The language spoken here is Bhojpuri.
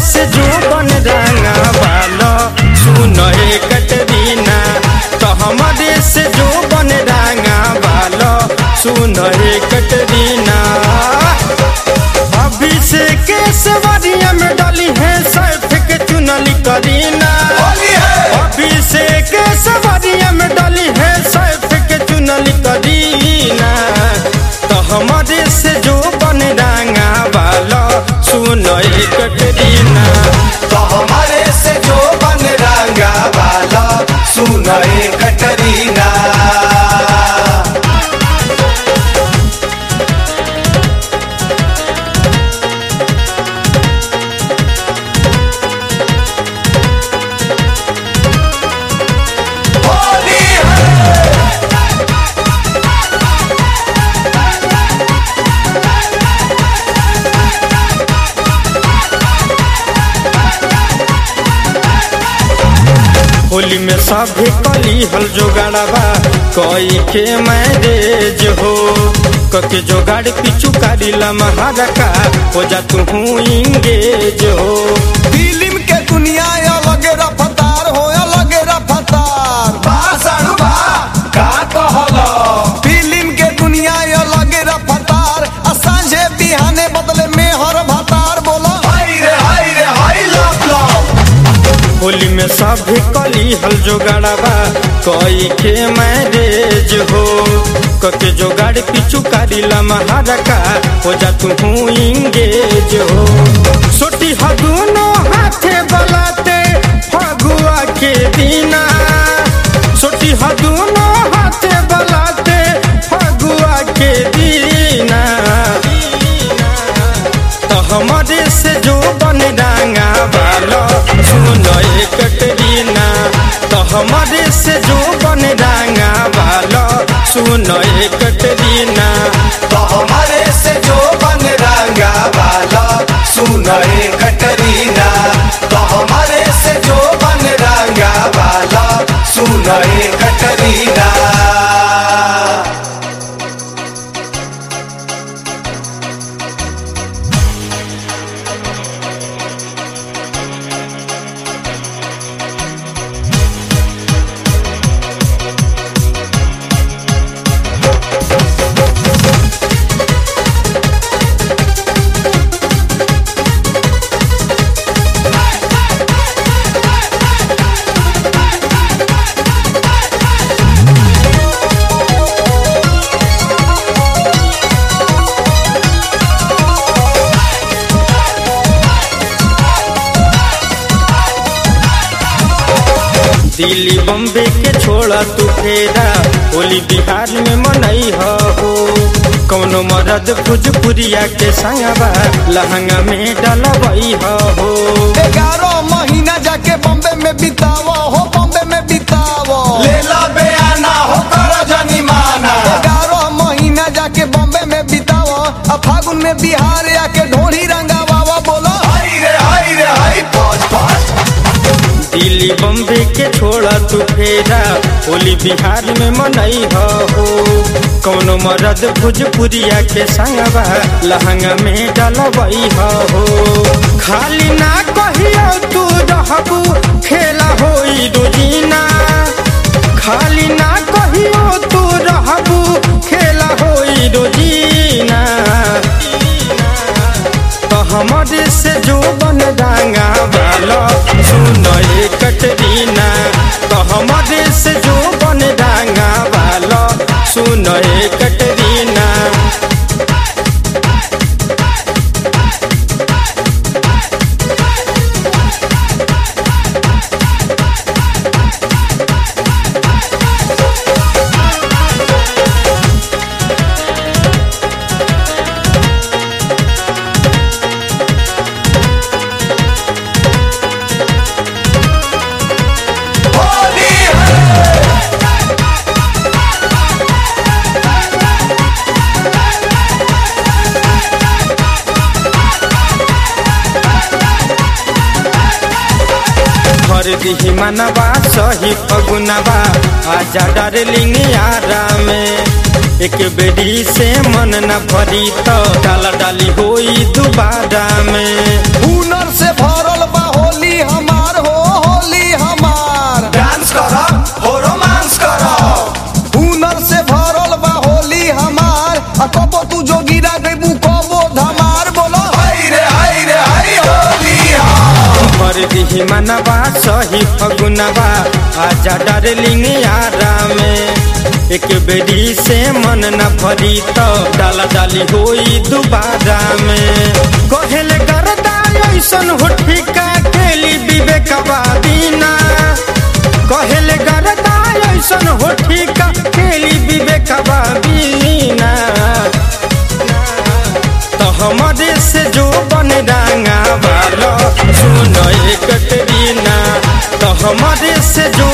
से जो बन रंगा वालो सुन हे कटरीना तो हमारे से जो बन रंगा वालो सुन हे कटरीना अभिषेक के सवारिया में डली है सैफ के चुनली करीना अभिषेक के सवारिया में डली है सैफ के चुनली करीना तो हमारे से जो बन रंगा वालो सुन हे कटरीना तो हमारे से जो बन रंगा वाला सुन ए कटरीना होली है होली में सभी कली हल जोगाड़बा कोई के मैरेज हो कके जोगाड़ पिछू कारी लमहारा का हो जा तू इंगेज हो फिल्म के दुनिया अलग रफ्तार हो अलग रफ्तार बासड़ बा का कहलो फिल्म के दुनिया अलग रफ्तार आ सांझे बिहाने बदले में हर भतार बोलो हाय रे हाय रे हाय लव लव होली में सभी कली हल जोगाड़बा कोई के मैरेज हो कके जोगाड़ पिछू कारी लमहारा का हो जा तू इंगेज हो सोटी ह दोनों हाथे बलाते फगुआ के दीना सोटी ह दोनों हाथे बलाते फगुआ के दीना तो हमारे से जो बन रंगा वालो सुन ए कटरीना तो हमारे से जो बन रंगा वालो सुन ए कटरीना तो हमारे से जो बन रंगा वाला सुन ए कटरीना तो हमारे से जो बन रंगा वाला सुन ए कटरीना दिल्ली बम्बे के छोड़ा तू फेरा होली बिहार में मनई हो कौनो मरद भोजपुरिया के संगवा लहंगा में डलबई हो ग्यारह महीना जाके बॉम्बे में बितावो हो बॉम्बे में बितावो लेला बेआना हो कर जनिमाना ग्यारह महीना जाके बॉम्बे में बितावो आ फागुन में बिहार आके ढोली रंगावा बोलो हाय रे हाय रे हाय पॉज पॉज दिल्ली बम्बे के छोड़ा तू फेरा होली बिहार में मनई हो कौनो मरद भोजपुरिया के संगवा लहंगा में डलबई हो खाली ना कहियो तू रहबू खेला होई रोजीना खाली ना कहियो तू रहबू खेला होई रोजीना तो हमारे से जो बन डांगा वाला सुन ए कटरीना तो हमारे से जो बन डांगा वाला सुन ए कटरीना होली है भर दिही मनवा सही फगुनवा आजा डार्लिंग यारा में एक बेरी से मन न भरी तो डाला डाली होई दोबारा में हुनर से भरल दिही मनवा सही फगुनवा आजा डार्लिंग यारा में एक बेरी से मन न भरी तो डाला डाली होई दोबारा में कहल करता ऐसन हो ठिका केली विवेकवा दीना कहल करता ऐसन हो ठिका केली विवेकवा दीना तो हमारे से जो बन रंगा वाला सुनो एक कटरीना तो हमारे से जो